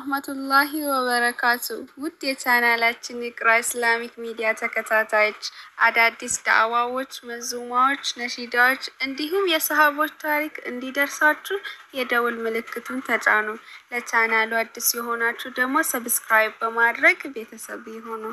ወራህመቱላሂ ወበረካቱ። ውድ የቻናላችን ኢቅራ ኢስላሚክ ሚዲያ ተከታታዮች አዳዲስ ዳዕዋዎች፣ መዙማዎች፣ ነሺዳዎች እንዲሁም የሰሃቦች ታሪክ እንዲደርሳችሁ የደውል ምልክቱን ተጫኑ። ለቻናሉ አዲስ የሆናችሁ ደግሞ ሰብስክራይብ በማድረግ ቤተሰብ ይሁኑ።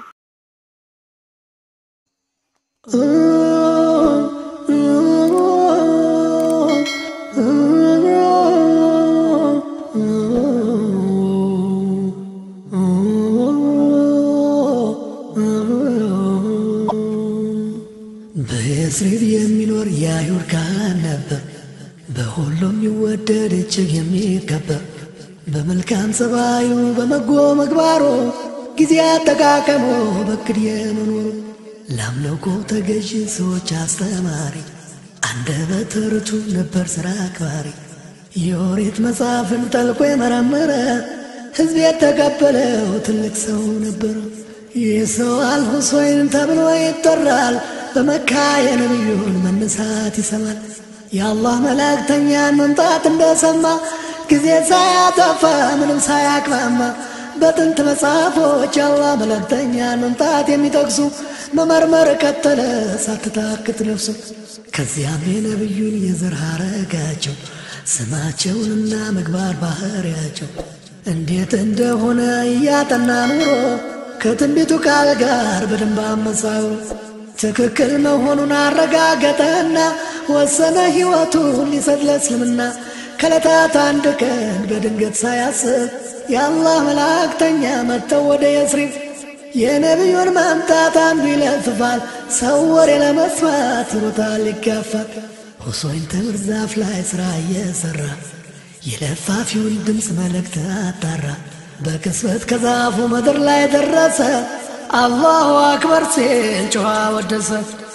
በየስሪብ የሚኖር የአይሁድ ካህን ነበር። በሁሉም ይወደድ እጅግ የሚከበር በመልካም ጸባዩ በመጎ ምግባሩ ጊዜ አጠቃቀሙ በክድ የመኖሩ ለአምልኮ ተገዥ ሰዎች አስተማሪ አንደበተ ርቱዕ ነበር ሥራ አክባሪ የኦሪት መጽሐፍን ጠልቆ የመረመረ ሕዝብ የተቀበለው ትልቅ ሰው ነበር። ይህ ሰው አልሁሰይን ተብሎ ይጠራል። በመካ የነቢዩን መነሳት ይሰማል። የአላህ መላእክተኛን መምጣት እንደሰማ ጊዜ ሳያጠፋ ምንም ሳያቅማማ በጥንት መጽሐፎች የአላህ መላእክተኛን መምጣት የሚጠቅሱ መመርመር ቀጠለ ሳትታክት ነፍሱ። ከዚያም የነቢዩን የዘር ሐረጋቸው ስማቸውንና ምግባር ባህሪያቸው እንዴት እንደሆነ እያጠና ኑሮ ከትንቢቱ ቃል ጋር በደንብ አመሳው ትክክል መሆኑን አረጋገጠና ወሰነ ሕይወቱን ሊሰጥ ለእስልምና። ከዕለታት አንድ ቀን በድንገት ሳያስብ የአላህ መላእክተኛ መጥተው ወደ የስሪፍ የነቢዩን መምጣት አንዱ ይለፍፋል። ሰው ወሬ ለመስማት ይሮጣል ይጋፋል። ሁሴን ተምር ዛፍ ላይ ሥራ እየሠራ የለፋፊውን ድምፅ መልእክት አጣራ። በቅጽበት ከዛፉ ምድር ላይ ደረሰ። አላሁ አክበር ሲል ጮኸ ወደሰ።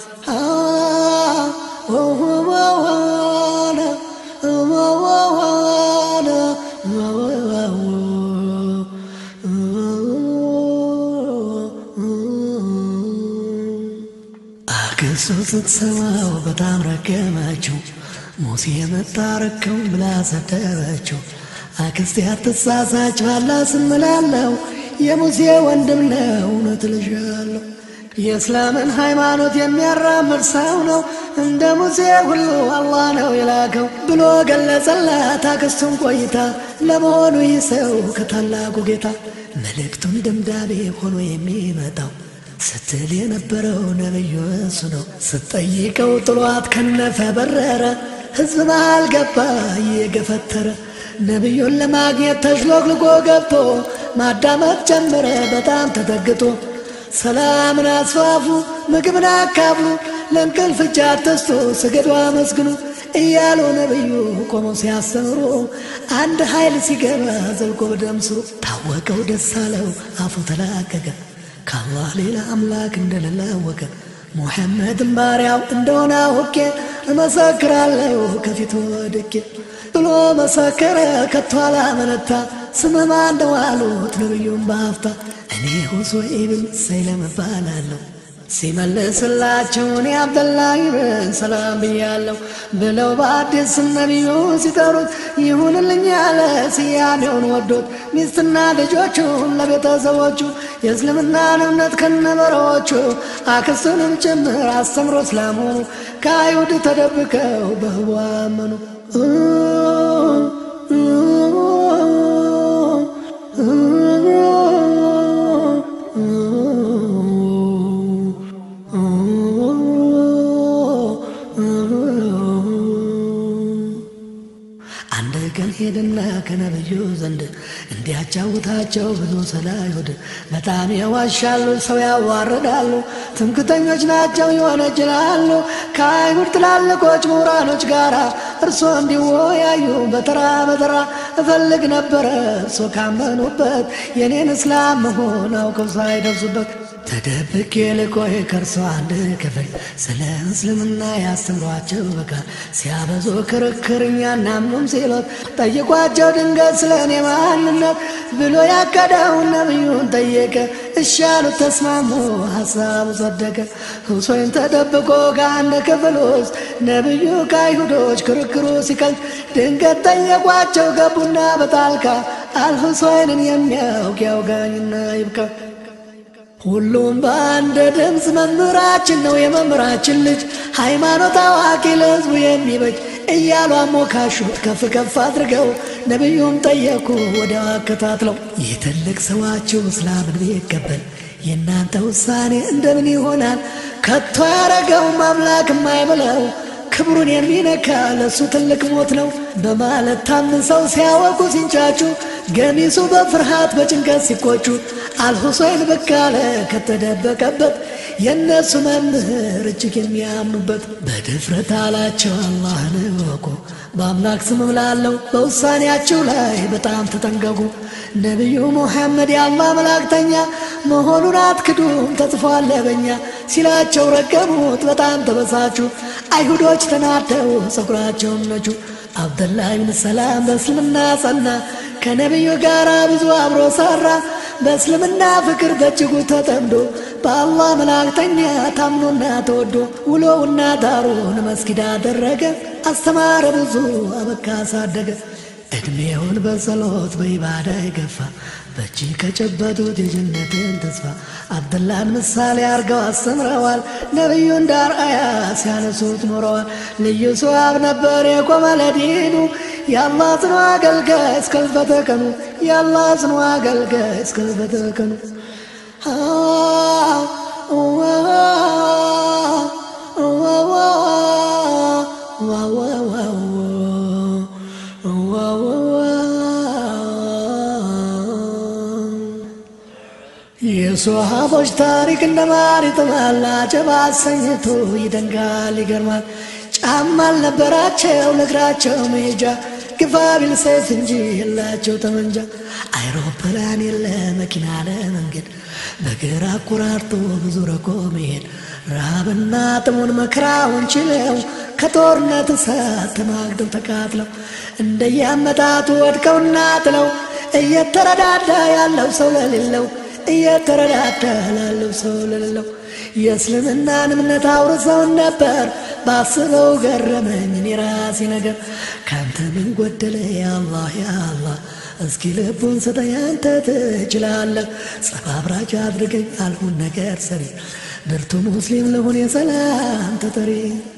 አክስቱ ስትሰማው በጣም ረገመችው። ሙሴ መጣረከው ብላ ሰደበችው። አክስቴ አትሳሳች ባላ ስምላለው የሙሴ ወንድም ነው እውነት ልሻለሁ። የእስላምን ሃይማኖት የሚያራምድ ሰው ነው እንደ ሙሴ ሁሉ አላህ ነው የላከው ብሎ ገለጸላት አክስቱን ቆይታ። ለመሆኑ ይህ ሰው ከታላቁ ጌታ መልእክቱን ደምዳቤ ሆኖ የሚመጣው ስትል የነበረው ነቢዩ እሱ ነው። ስትጠይቀው ጥሏት ከነፈ በረረ። ሕዝብ መሃል ገባ እየገፈተረ ነቢዩን ለማግኘት ተሽሎክልኮ ገብቶ ማዳመጥ ጀመረ በጣም ተጠግቶ። ሰላምን አስፋፉ፣ ምግብን አካፍሉ፣ ለእንቅልፍ እጅ አትስጡ፣ ስገዱ አመስግኑ እያሉ ነቢዩ ቆሞ ሲያስተምሩ አንድ ኃይል ሲገባ ዘልቆ በደም ስሩ ታወቀው፣ ደስ አለው፣ አፉ ተላቀቀ። ከአላህ ሌላ አምላክ እንደሌለ አወቀ። ሙሐመድን ባሪያው እንደሆነ አውቄ እመሰክራለሁ ከፊቱ ወድቄ ብሎ መሰከረ። ከቶ አላመነታ። ስምህ ማን ነው አሉት ነቢዩን በአፍታ። እኔ ሁሴይን ሰይለም እባላለሁ። ሲመልስላቸው እኔ አብደላህ ብን ሰላም ብያለሁ ብለው በአዲስ ስም ነቢዩ ሲጠሩት ይሁንልኝ ያለ ስያሜውን ወዶት ሚስትና ልጆቹን ለቤተሰቦቹ የእስልምናን እምነት ከነበረዎቹ አክስቱንም ጭምር አስተምሮ ስላመኑ ከአይሁድ ተደብቀው በህቡ አመኑ። አንድ ቀን ሄድና ከነብዩ ዘንድ እንዲያጫውታቸው ብዙ ስለ አይሁድ በጣም የዋሻሉ፣ ሰው ያዋርዳሉ፣ ትምክተኞች ናቸው ይወነጅላሉ። ከአይሁድ ትላልቆች ምሁራኖች ጋር እርሶ እንዲወያዩ በተራ በተራ እፈልግ ነበረ። እርሶ ካመኑበት የኔን እስላም መሆን አውቀው ሳይደርሱበት ተደብቄ ልቆይ ከእርሶ አንድ ክፍል ስለ እስልምና ያስተምሯቸው በቃል ሲያበዙ ክርክር እኛ እናምኑም ሲሎት ጠይቋቸው ድንገት ስለ እኔ ማንነት ብሎ ያቀደውን ነቢዩን ጠየቀ። እሻሉት ተስማሙ፣ ሀሳቡ ጸደቀ። ሁሴን ተደብቆ ከአንድ ክፍል ውስጥ ነቢዩ ከአይሁዶች ክርክሩ ሲቀልጥ ድንገት ጠየቋቸው ገቡና በጣልቃ አልሁሰይንን የሚያውቅ ያውጋኝና ይብቃ። ሁሉም በአንድ ድምፅ መምህራችን ነው የመምህራችን ልጅ ሃይማኖት አዋቂ ለሕዝቡ የሚበጅ እያሉ አሞካሹት ከፍ ከፍ አድርገው ነቢዩም ጠየቁ ወዲያው አከታትለው ይህ ትልቅ ሰዋችሁ እስላምን ቢቀበል የእናንተ ውሳኔ እንደምን ይሆናል? ከቶ ያረገውም አምላክ የማይብለው ክብሩን የሚነካ ለእሱ ትልቅ ሞት ነው በማለት ታምሰው ሲያወቁ ሲንጫጩ ገሚሱ በፍርሃት በጭንቀት ሲቆጩ አልሁሰይን ብቅ አለ ከተደበቀበት የእነሱ መምህር እጅግ የሚያምኑበት በድፍረት አላቸው አላህን እወቁ በአምላክ ስም እምላለሁ በውሳኔያችሁ ላይ በጣም ተጠንቀቁ ነቢዩ ሙሐመድ የአላህ መላእክተኛ መሆኑን አትክዱም ተጽፏል በኛ ሲላቸው ረገሙት በጣም ተበሳጩ አይሁዶች ተናደው ፀጉራቸውን ነጩ አብደላህ ብን ሰላም በእስልምና ጸና ከነቢዩ ጋር ብዙ አብሮ ሰራ በእስልምና ፍቅር በእጅጉ ተጠምዶ በአላህ መላእክተኛ ታምኖና ተወዶ ውሎውና ዳሩን መስጊድ አደረገ አስተማረ ብዙ አበካ አሳደገ ዕድሜውን በጸሎት በኢባዳ የገፋ በእጅ ከጨበጡት የጀነትን ተስፋ አብደላን ምሳሌ አርገው አስተምረዋል። ነቢዩን ዳር አያ ሲያነሱት ኖረዋል። ልዩ ሰዋብ ነበር የቆመ ለዲኑ የአላህ ጽኑ አገልጋይ እስከ ሕልፈተ ቀኑ የአላህ ጽኑ አገልጋይ እስከ ሕልፈተ ቀኑ የሶሃቦች ታሪክ እንደ ማር ይጥማል፣ አጀብ አሰኝቶ ይደንጋል፣ ይገርማል። ጫማ አልነበራቸው ለእግራቸው መሄጃ ግፋ ቢል ሰይፍ እንጂ የላቸው ጠመንጃ። አይሮፕላን የለ መኪና ለመንገድ በግራ አቆራርጦ ብዙ ረቆ መሄድ ረሃብና ጥሙን መከራውን ችለው ከጦርነት እሳት ተማግደው ተቃጥለው እንደያመጣጡ ወድቀውና ጥለው እየተረዳዳ ያለው ሰው ለሌለው እየተረዳዳ ላለው ሰው ለሌለው የእስልምናን እምነት አውርሰውን ነበር ባስበው ገረመኝ እኔ ራሴ ነገር ካንተ ምን ጎደለ ያአላህ ያአላህ እስኪ ልቡን ስጠኝ አንተ ትችላለህ ጸብ አብራጅ አድርገኝ አልሁን ነገር ሰሪ ብርቱ ሙስሊም ልሁን የሰላም ተጠሪ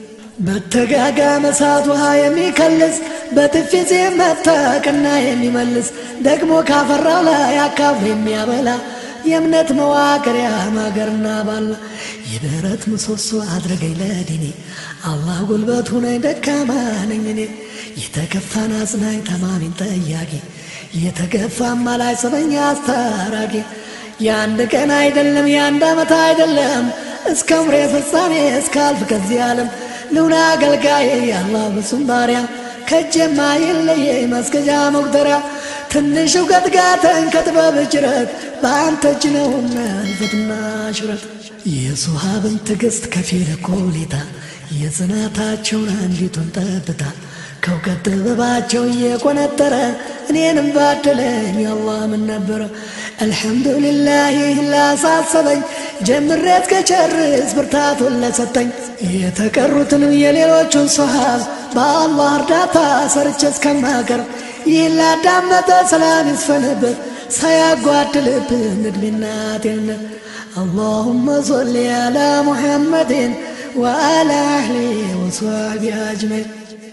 በተጋጋመ እሳት ውሃ የሚከልስ በጥፊ ሲመታ ቀና የሚመልስ ደግሞ ካፈራው ላይ አካፍሎ የሚያበላ የእምነት መዋቅሪያ ማገርና ባላ የብረት ምሰሶ አድርገኝ ለዲኔ አላህ ጉልበት ሁነኝ ደካማ ነኝ እኔ የተከፋን አጽናኝ ተማሚን ጠያቂ የተገፋ አማላይ ሰበኛ አስታራቂ የአንድ ቀን አይደለም የአንድ ዓመት አይደለም እስከ ምሬ ፍጻሜ እስካልፍ ከዚህ ዓለም ልውና አገልጋዬ የአላህ ብሱም ባሪያ ከጀማ የለየ መስገጃ መቁጠሪያ ትንሽ እውቀት ጋተን ከጥበብ ጅረት በአንተ እጅ ነውና እልፈትና ሽረት የሱሃብን ትዕግሥት ከፊል ኮሌታ የጽናታቸውን አንዲቱን ጠብታ ከእውቀት ጥበባቸው እየቆነጠረ እኔንም ባደለኝ የአላህ ምን ነበረ አልሐምዱሊላህ ይህ ላሳሰበኝ ጀምሬ እስከጨርስ ብርታቱን ለሰጠኝ የተቀሩትንም የሌሎቹን ሶሃብ በአላህ እርዳታ ሰርቼ እስከማቀርብ ይህን ላዳመጠ ሰላም ይስፈንበት ሳያጓድልብን እድሜና ጤንነት اللهم صل على محمد وعلى أهله وصحبه أجمعين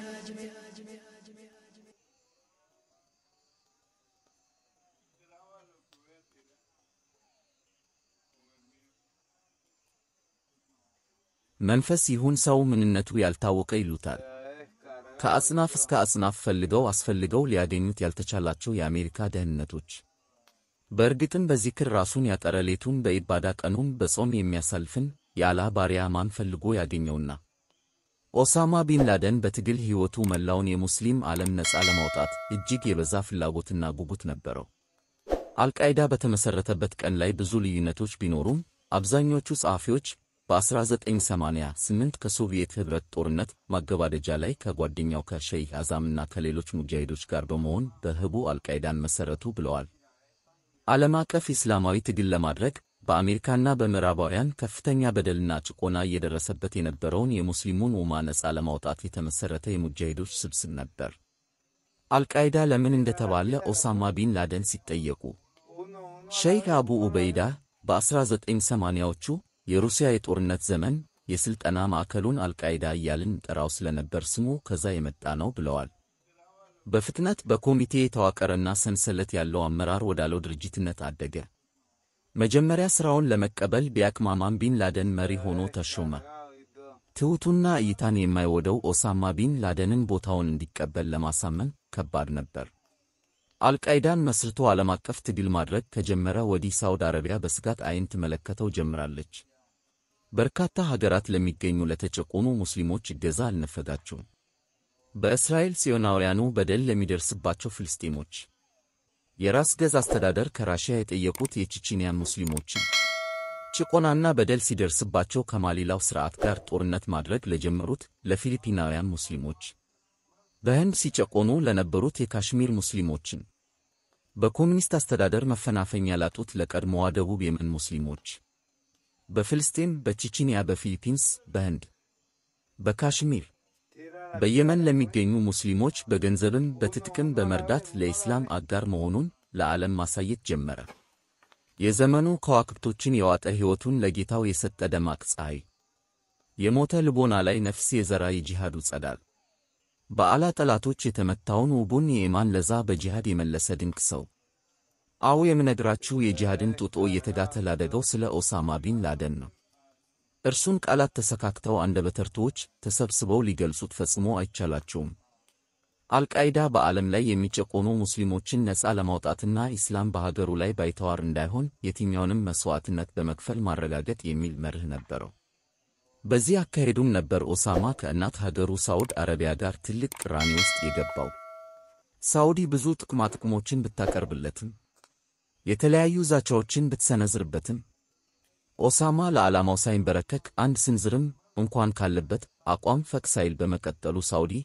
መንፈስ ይሁን ሰው ምንነቱ ያልታወቀ ይሉታል። ከአጽናፍ እስከ አጽናፍ ፈልገው አስፈልገው ሊያገኙት ያልተቻላቸው የአሜሪካ ደህንነቶች በእርግጥም በዚክር ራሱን ያጠረ ሌቱን በኢባዳ ቀኑን በጾም የሚያሳልፍን የአላህ ባሪያ ማን ፈልጎ ያገኘውና? ኦሳማ ቢን ላደን በትግል ሕይወቱ መላውን የሙስሊም ዓለም ነፃ ለማውጣት እጅግ የበዛ ፍላጎትና ጉጉት ነበረው። አልቃይዳ በተመሠረተበት ቀን ላይ ብዙ ልዩነቶች ቢኖሩም አብዛኞቹ ጸሐፊዎች በ1988 ከሶቪየት ኅብረት ጦርነት ማገባደጃ ላይ ከጓደኛው ከሸይህ አዛምና ከሌሎች ሙጃሂዶች ጋር በመሆን በህቡ አልቃይዳን መሠረቱ ብለዋል። ዓለም አቀፍ ኢስላማዊ ትግል ለማድረግ በአሜሪካና በምዕራባውያን ከፍተኛ በደልና ጭቆና እየደረሰበት የነበረውን የሙስሊሙን ኡማ ነፃ ለማውጣት የተመሠረተ የሙጃሂዶች ስብስብ ነበር። አልቃይዳ ለምን እንደተባለ ኦሳማ ቢን ላደን ሲጠየቁ ሸይኽ አቡ ኡበይዳ በ1980ዎቹ የሩሲያ የጦርነት ዘመን የሥልጠና ማዕከሉን አልቃይዳ እያልን እንጠራው ስለነበር ስሙ ከዛ የመጣ ነው ብለዋል። በፍጥነት በኮሚቴ የተዋቀረና ሰንሰለት ያለው አመራር ወዳለው ድርጅትነት አደገ። መጀመሪያ ሥራውን ለመቀበል ቢያቅማማም ቢን ላደን መሪ ሆኖ ተሾመ። ትሑቱና እይታን የማይወደው ኦሳማ ቢን ላደንን ቦታውን እንዲቀበል ለማሳመን ከባድ ነበር። አልቃይዳን መስርቶ ዓለም አቀፍ ትግል ማድረግ ከጀመረ ወዲህ ሳውዲ አረቢያ በስጋት ዓይን ትመለከተው ጀምራለች። በርካታ ሀገራት ለሚገኙ ለተጨቆኑ ሙስሊሞች እገዛ አልነፈጋቸውም። በእስራኤል ጽዮናውያኑ በደል ለሚደርስባቸው ፍልስጤሞች የራስ ገዝ አስተዳደር ከራሽያ የጠየቁት የቼቼንያን ሙስሊሞችን ጭቆናና በደል ሲደርስባቸው ከማሊላው ሥርዓት ጋር ጦርነት ማድረግ ለጀመሩት ለፊሊፒናውያን ሙስሊሞች በህንድ ሲጨቆኑ ለነበሩት የካሽሚር ሙስሊሞችን በኮሚኒስት አስተዳደር መፈናፈኛ ላጡት ለቀድሞዋ ደቡብ የመን ሙስሊሞች በፍልስጤም፣ በቼቼንያ፣ በፊሊፒንስ፣ በህንድ፣ በካሽሚር፣ በየመን ለሚገኙ ሙስሊሞች በገንዘብም በትጥቅም በመርዳት ለኢስላም አጋር መሆኑን ለዓለም ማሳየት ጀመረ። የዘመኑ ከዋክብቶችን የዋጠ ሕይወቱን ለጌታው የሰጠ ደማቅ ፀሐይ፣ የሞተ ልቦና ላይ ነፍስ የዘራ የጂሃዱ ጸዳል፣ በአላ ጠላቶች የተመታውን ውቡን የኢማን ለዛ በጂሃድ የመለሰ ድንቅ ሰው። አዎ የምነግራችሁ የጂሃድን ጡጦ እየተጋተ ላደገው ስለ ኦሳማ ቢን ላደን ነው። እርሱን ቃላት ተሰካክተው አንደበተርቱዎች ተሰብስበው ሊገልጹት ፈጽሞ አይቻላቸውም። አልቃይዳ በዓለም ላይ የሚጨቆኑ ሙስሊሞችን ነፃ ለማውጣትና ኢስላም በሀገሩ ላይ ባይተዋር እንዳይሆን የትኛውንም መሥዋዕትነት በመክፈል ማረጋገጥ የሚል መርህ ነበረው። በዚህ አካሄዱም ነበር ኦሳማ ከእናት ሀገሩ ሳዑድ አረቢያ ጋር ትልቅ ቅራኔ ውስጥ የገባው። ሳዑዲ ብዙ ጥቅማጥቅሞችን ብታቀርብለትም የተለያዩ ዛቻዎችን ብትሰነዝርበትም ኦሳማ ለዓላማው ሳይንበረከክ አንድ ስንዝርም እንኳን ካለበት አቋም ፈቅ ሳይል በመቀጠሉ ሳዑዲ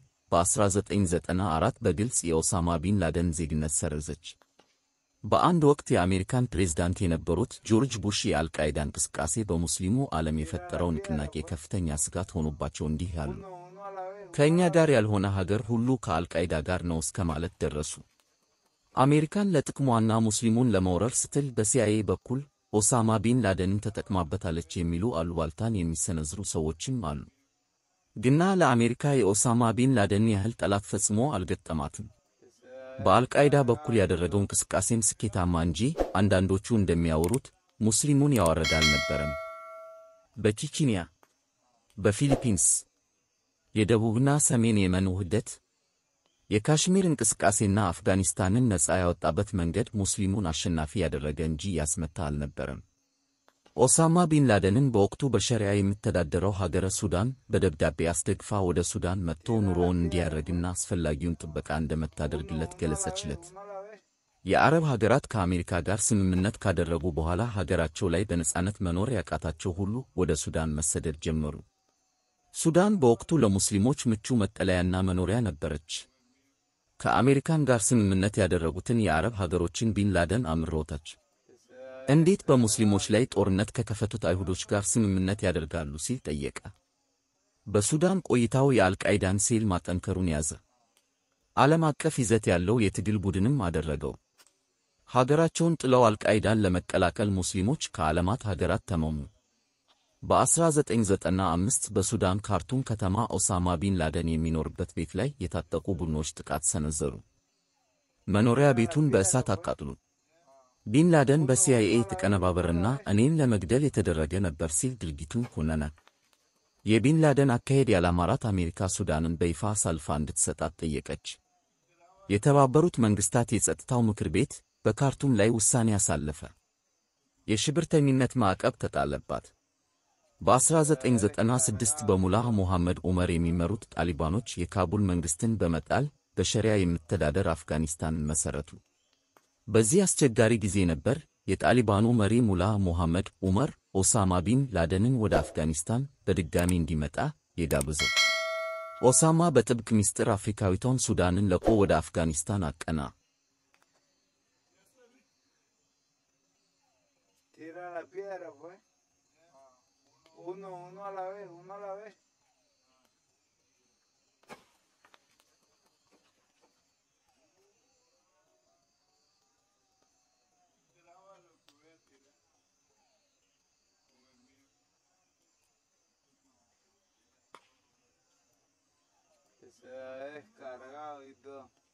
በ1994 በግልጽ የኦሳማ ቢን ላደን ዜግነት ሰረዘች። በአንድ ወቅት የአሜሪካን ፕሬዝዳንት የነበሩት ጆርጅ ቡሽ የአልቃይዳ እንቅስቃሴ በሙስሊሙ ዓለም የፈጠረው ንቅናቄ ከፍተኛ ስጋት ሆኖባቸው እንዲህ ያሉ ከእኛ ጋር ያልሆነ ሀገር ሁሉ ከአልቃይዳ ጋር ነው እስከ ማለት ደረሱ። አሜሪካን ለጥቅሟና ሙስሊሙን ለመውረር ስትል በሲአይኤ በኩል ኦሳማ ቢን ላደንን ተጠቅማበታለች የሚሉ አሉባልታን የሚሰነዝሩ ሰዎችም አሉ። ግና ለአሜሪካ የኦሳማ ቢን ላደን ያህል ጠላት ፈጽሞ አልገጠማትም። በአልቃይዳ በኩል ያደረገው እንቅስቃሴም ስኬታማ እንጂ አንዳንዶቹ እንደሚያወሩት ሙስሊሙን ያዋረደ አልነበረም። በቼቼንያ፣ በፊሊፒንስ፣ የደቡብና ሰሜን የመን ውህደት፣ የካሽሚር እንቅስቃሴና አፍጋኒስታንን ነፃ ያወጣበት መንገድ ሙስሊሙን አሸናፊ ያደረገ እንጂ ያስመታ አልነበረም። ኦሳማ ቢን ላደንን በወቅቱ በሸሪያ የምተዳደረው ሀገረ ሱዳን በደብዳቤ አስደግፋ ወደ ሱዳን መጥቶ ኑሮውን እንዲያደርግና አስፈላጊውን ጥበቃ እንደምታደርግለት ገለጸችለት። የአረብ ሀገራት ከአሜሪካ ጋር ስምምነት ካደረጉ በኋላ ሀገራቸው ላይ በነጻነት መኖር ያቃታቸው ሁሉ ወደ ሱዳን መሰደድ ጀመሩ። ሱዳን በወቅቱ ለሙስሊሞች ምቹ መጠለያና መኖሪያ ነበረች። ከአሜሪካን ጋር ስምምነት ያደረጉትን የአረብ ሀገሮችን ቢን ላደን አምሮታች። እንዴት በሙስሊሞች ላይ ጦርነት ከከፈቱት አይሁዶች ጋር ስምምነት ያደርጋሉ ሲል ጠየቀ። በሱዳን ቆይታው የአልቃይዳን ሴል ማጠንከሩን ያዘ። ዓለም አቀፍ ይዘት ያለው የትግል ቡድንም አደረገው። ሀገራቸውን ጥለው አልቃይዳን ለመቀላቀል ሙስሊሞች ከዓለማት ሀገራት ተመሙ። በ1995 በሱዳን ካርቱም ከተማ ኦሳማ ቢን ላደን የሚኖርበት ቤት ላይ የታጠቁ ቡድኖች ጥቃት ሰነዘሩ። መኖሪያ ቤቱን በእሳት አቃጥሉ። ቢን ላደን በሲአይኤ የተቀነባበረና እኔን ለመግደል የተደረገ ነበር ሲል ድርጊቱን ኮነነ። የቢን ላደን አካሄድ ያላማራት አሜሪካ ሱዳንን በይፋ አሳልፋ እንድትሰጣት ጠየቀች። የተባበሩት መንግሥታት የጸጥታው ምክር ቤት በካርቱም ላይ ውሳኔ አሳለፈ። የሽብርተኝነት ማዕቀብ ተጣለባት። በ1996 በሙላህ ሞሐመድ ዑመር የሚመሩት ጣሊባኖች የካቡል መንግሥትን በመጣል በሸሪያ የምተዳደር አፍጋኒስታንን መሠረቱ። በዚህ አስቸጋሪ ጊዜ ነበር የጣሊባኑ መሪ ሙላህ ሞሐመድ ዑመር ኦሳማ ቢን ላደንን ወደ አፍጋኒስታን በድጋሚ እንዲመጣ የጋበዘው። ኦሳማ በጥብቅ ምስጢር አፍሪካዊቷን ሱዳንን ለቆ ወደ አፍጋኒስታን አቀና። se ha descargado y todo.